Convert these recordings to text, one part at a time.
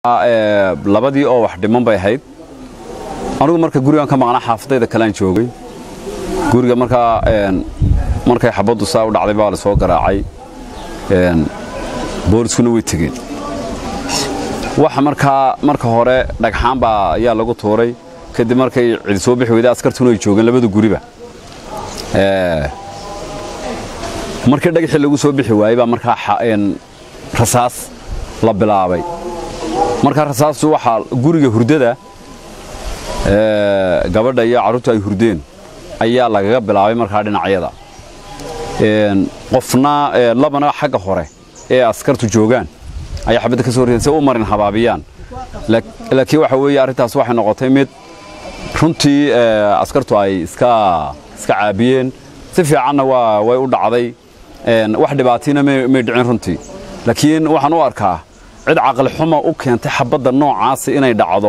labadii oo wax dhiman bay ahayd anigu marka gurigan ka maqnaa xaafadayda kalean joogay guriga markaa markay xabaddu saa u dhacday baa la soo garaacay booliskuna way tegeen waxa markaa marka hore dhagxaan baa ayaa lagu tuuray kadib markay cidi soo bixi weyday askartuna ay joogeen labada guriba markii dhagaxii lagu soo bixi waayey baa markaa rasaas la bilaabay markaa rasaastu waxaa guriga hurdada gabadha iyo carruurtu ay hurdeen ayaa lagaga bilaabay markaa dhinacyada qofna labana xagga hore ee askartu joogaan ayaa xabadda ka soo rideen si u marin habaabiyaan laakiin waxa weeye arrintaas waxay noqotay mid runtii askartu ay iska iska caabiyeen si fiicanna waa way u dhacday wax dhibaatiina may dhicin runtii laakiin waxaan u arkaa cid caqli xuma u keentay xabadda noocaasi inay dhacdo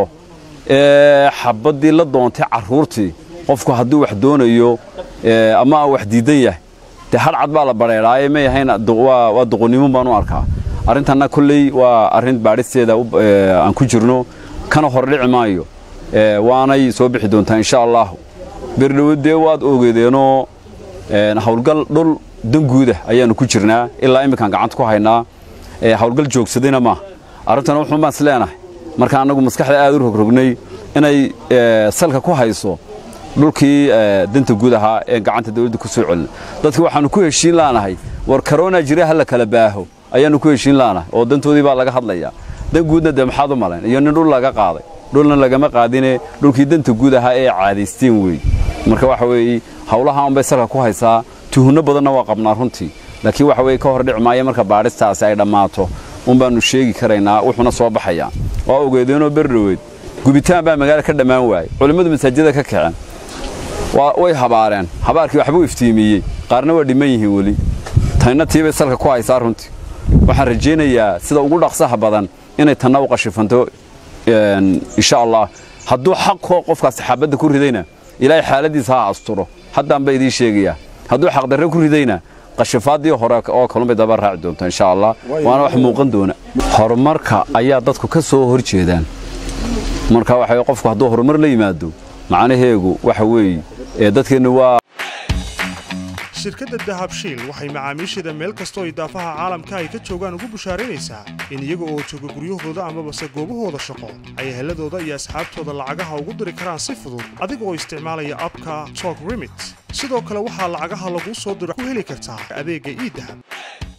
ee xabaddii la doontay carruurtii qofku hadduu wax doonayo ama wax diidan yahay dee hadhcad baa la badheedhaaye may ahayn waa duqonnimo baan u arkaa arrintanna kolley waa arrin baadhisteeda aan ku jirno kana hor dhici maayo waanay soo bixi doontaa insha allahu berdhowo dee waad ogeedeenoo hawlgal dhul danguudah ayaannu ku jirnaa ilaa imminkaan gacanta ku haynaa hawlgal joogsadayna maaha arrintana wuxuun baan is leenahay marka annagu maskaxda aad u rogrognay inay salka ku hayso dhulkii danta guud ahaa ee gacanta dawladda ku soo celin dadka waxaannu ku heshiin laanahay war karona jira ha la kala baaho ayaannu ku heshiin laanahay oo dantoodii baa laga hadlayaa dan guudna dee maxaad u malayn iyo nin dhul laga qaaday dhulna lagama qaadine dhulkii danta guud ahaa ee caadaysteen weey marka waxa weeye hawlaha unbay salka ku haysaa tuhunno badanna waa qabnaa runtii laakiin waxa weye ka hor dhici maayo marka baadhistaasi ay dhammaato un baannu sheegi karaynaa wuxuuna soo baxayaa waa ogeedeenoo berdhoweed gubitaan baa magaala ka dhammaan waayey culimmadu masaajida ka kaceen way habaareen habaarkii waxbuu iftiimiyey qaarna waa dhimman yihiin weli tanna tiibay salka ku haysaa runtii waxaan rajaynayaa sida ugu dhaqsaha badan inay tanna u qashifanto insha allah hadduu xaqoo qofkaas xaabadda ku ridayna ilaahay xaaladiisa ha asturo haddaan ba idiin sheegayaa hadduu xaqdarre ku ridayna qashifaaddii hore oo kalun bay daba raaci doonta insha allah waana wax muuqan doona horumarka ayaa dadku ka soo hor jeedaan marka waxa qofku hadduu horumar la yimaado macnaheegu waxa weeye ee dadkeenna waa shirkadda dahabshiil waxay macaamiisheeda meel kastoo idaafaha caalamka ay ka joogaan ugu bushaaraynaysaa in iyaga oo jooga guryahooda amabase goobahooda shaqo ay heladooda iyo asxaabtooda lacagaha ugu diri karaan si fudud adiga oo isticmaalaya abka tok remit sidoo kale waxaa lacagaha laguu soo diro ku heli kartaa adeegga iidahab